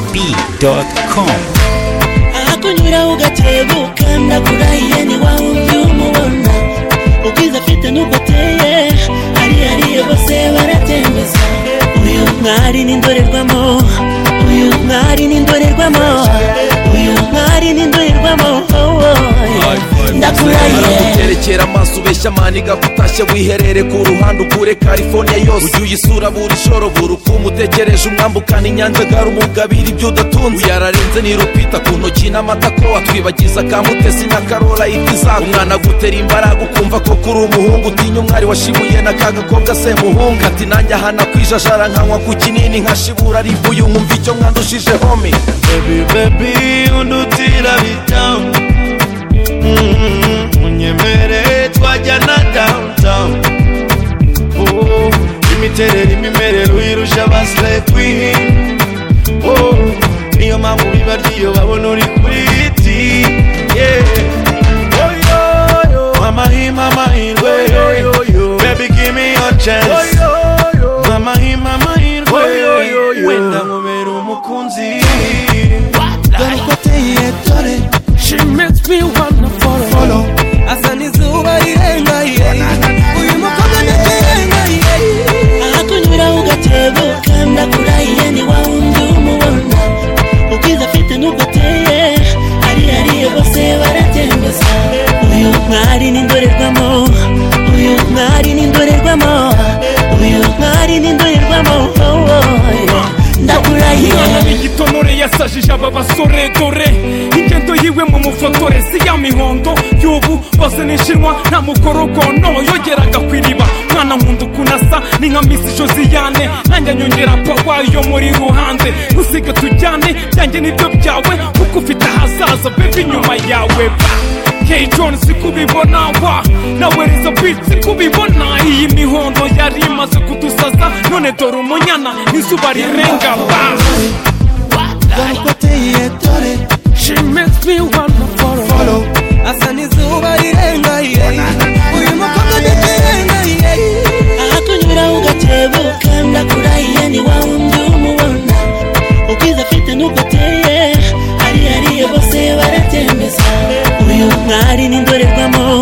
yegobee.com akunyura ugakebuka ndakurahiye ntiwahumye umubona ubwiza afite n'ubwo ateye hari hariye bose baratembeza uyu mwari n'indorerwamo uyu mwari n'indorerwamo uyu mwari n'indorerwamo oh, oh. ndakurahiye araguterekera amaso ubeshya maniga kutashye wiherere ku ruhande ukure california yose ujye uyisura buri shoro buri ukumu utegereje umwambukana inyanja garumugabira ibyo udatunze yararenze nirupita ku ntoki n'amata ko watwibagiza ka mutesi na karola itiza umwana agutera imbaraga ukumva ko kuri umuhungu utinya umwari washibuye na ka gakobwa se muhungu ati nanjye ahana kwijajara nkanywa ku kinini nkashibura aribuye nkumva icyo mwandushije homi baby baby undutira bitamu unyemere twajyana downtown Oh, imiterere imimerere uyirusha abasire kwini Oh, niyo mpamvu biba ryiyo babona uri kuri ti amahima amahirwe baby give me your chance amahima amahirwe wenda nkubera umukunzi dore uko ateye dore She makes me wanna follow. follow. Azana izuba rirenga yeah. Uyu mukobwa ndakirenga yeah. ahakunyura ugakebuka ndakurahiye ntiwahumye umubona ubwiza afite n'ubwo ateye hari hariye bose baratembeza uyu mwari n'indorerwamo uyu mwari n'indorerwamo uyu mwari n'indorerwamo oh, oh. ndakurahiye umwana w'igitonore yasajije aba basore dore ingendo yiwe mu mufotore si ya mihondo y'ubu bose nishinwa nta mukorogono yogeraga ku iriba mwana nkunda ukuntu asa ni nka misi josiyane nanjye nyongera pawa yo muri ruhande usige tujyane byanjye nibyo byawe kuko ufite ahazaza bebe inyuma yawe ba K John si kubibona wa nawe Riza Beat si kubibona iyi mihondo yari imaze kudusaza none dore umunyana n'izuba rirenga ba dore uko ateye dore She makes me wanna follow. follow. Azana izuba rirenga yeah. Uyu mukobwa ndakirenga yeah. ahakunyura ugakebuka ndakurahiye ntiwahumye umubona ubwiza afite n'ubwo ateye hari hariye bose baratembeza uyu mwari n'indorerwamo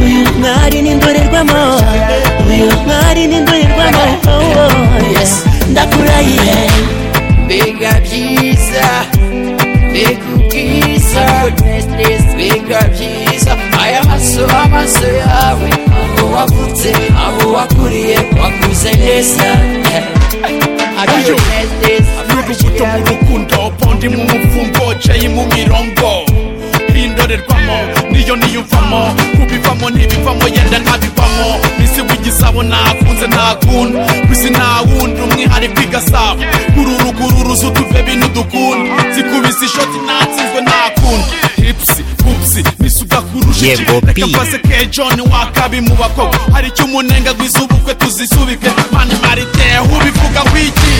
uyu mwari n'indorerwamo uyu mwari n'indorerwamo oh, oh, yes. ndakurahiye Mbega byiza mbega ubwiza Goodness, mbega byiza aya maso amaso yawe aho wavutse aho wakuriye wakuze neza Ayo. n'urubuto mu rukundo bondi mu mupfumbo jayi mu mirongo indorerwamo niyo niyumvamo kubivamo ntibivamo yenda ntabivamo bisi w'igisabo nakunze ntakunda bisi ntawundi umwihariko igasabo ururugururu z'utuve bintu dukunda zikubise ishoti natsinzwe ntakunda hipsi pupsi bisi ugakurusha Yego, iki. reka P. mfase ke john wakabi mu bakobwa hari icyo umunenga rw'izubukwe tuzisubike mani marite ubivuga wiki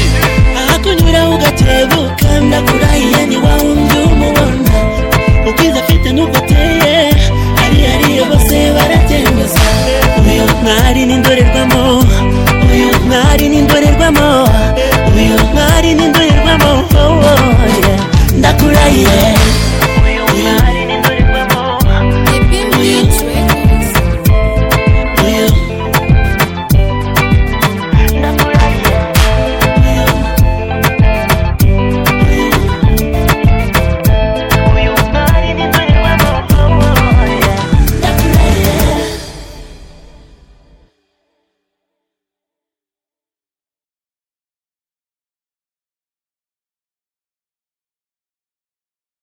ahakunyura ugakebuka ndakurahiye ntiwahumye umubona ubwiza afite n'ubwo ateye hari hariye bose baratembeza uyu mwari n'indorerwamo uyu mwari n'indorerwamo uyu mwari n'indorerwamo oh, oh, yeah. ndakurahiye